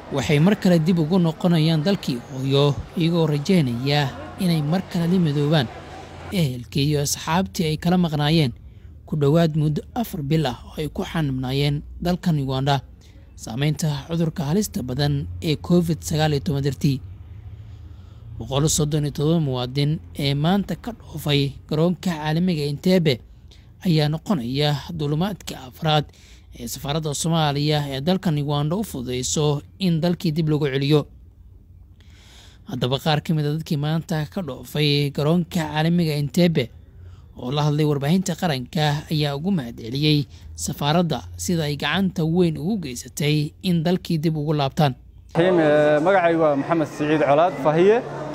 waxay mar kale dib ugu noqonayaan dalkii hooyo iyagoo rajaynaya inay mar kale la midoobaan ehelkii iyo asxaabtii ay kala maqnaayeen ku dhowaad muddo afar bil ah oo ay ku xanibnaayeen dalkan uganda saameynta cudurka halista badan ee covid sagaal iyo toban dartii boqol soddon iyo todoba muwaadin ee maanta ka dhoofay garoonka caalamiga inteebe ayaa noqonaya duulimaadkii afraad ee safaaradda soomaaliya ee dalkan uganda u fududeyso in dalkii dib lagu celiyo haddaba qaar ka mid a dadkii maanta ka dhoofay garoonka caalamiga inteebe oo la hadlay warbaahinta qaranka ayaa ugu mahadceliyey safaaradda sida ay gacanta weyn ugu geysatay in dalkii dib ugu laabtaan magacaygu waa maxamed siciid colaad fahiye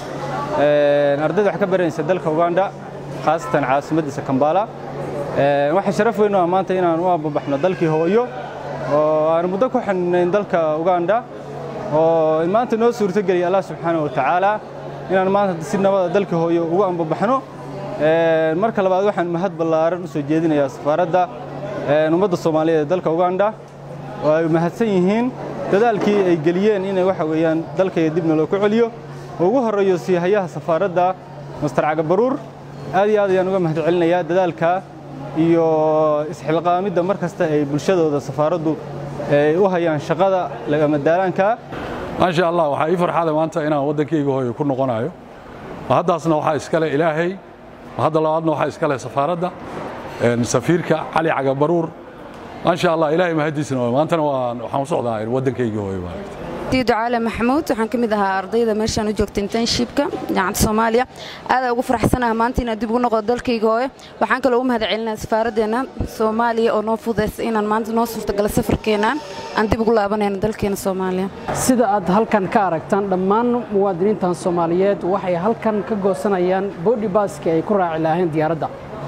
ardayda wax ka baranaysa dalka uganda khaasatan caasimaddiisa kambala waxaa sharaf weyn ah maanta inaan u ambabaxno dalkii hooyo oo aan muddo ku xidhnayn dalka uganda oo maanta noo suurtogeliya allah subxaana wa tacaala inaan maanta si nabada dalkii hooyo ugu ambabaxno marka labaad waxaan mahad ballaaran u soo jeedinayaa safaaradda ummadda soomaaliyeed ee dalka uganda oo ay mahadsan yihiin dadaalkii ay geliyeen inay waxa weeyaan dalkaya dibna loo ku celiyo oo ugu horreeyo siihayaha safaaradda master cagabaruur aad iyo aad ayaan uga mahad celinayaa dadaalka iyo isxilqaamidda mar kasta ay bulshadooda safaaraddu ay u hayaan shaqada lagama daalaanka maasha allah waxaa ii farxada maanta inaan waddankayga hooyo ku noqonayo haddaasna waxaa iskale ilaahay hadda labaadna waxaa iskale safaaradda safiirka cali cagabaruur maasha allah ilaahay mahadiisna maantana waxaan u socdaa waddankayga hooyo maaragta ducaale maxamuud waxaan ka mid ahaa ardayda meeshaan u joogta internshipka jaamacadda soomaaliya aad ugu faraxsanaha maanta inaan dib ugu noqdo dalkayga hooyo waxaan kaloo ugu mahad celinaa safaaraddeena soomaaliya oo noo fudaysa inaan maanta noo suurtagala safarkeenaan aan dib ugu laabanayno dalkeena soomaaliya sida aad halkan ka aragtaan dhammaan muwaadiniintan soomaaliyeed waxay halkan ka goosanayaan boodhibaski ay ku raaci lahayn diyaaradda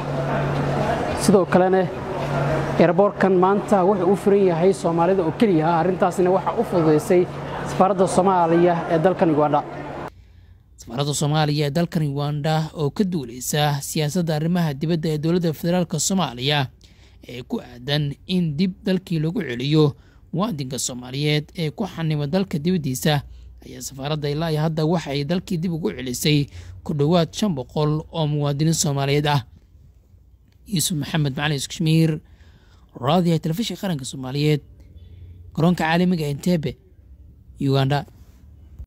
sidoo kalena eerboorkan maanta wuxuu u furan yahay soomaalida oo keliya arrintaasna waxaa u fududaysay safaaradda soomaaliya ee dalkan uganda safaaradda soomaaliya ee dalkan uganda oo ka duuleysa siyaasadda arrimaha dibadda ee dowladda federaalk soomaaliya ee ku aadan in dib dalkii lagu celiyo muwaadinka soomaaliyeed ee ku xanima dalka dibaddiisa ayaa safaaradda ilaa iyo hadda waxa ay dalkii dib ugu celisay ku dhowaad shan boqol oo muwaadiniin soomaaliyeed ah yuusuf maxamed macalin iskashmiir raadiyaha telefishinka qaranka soomaaliyeed garoonka caalamiga entebe uganda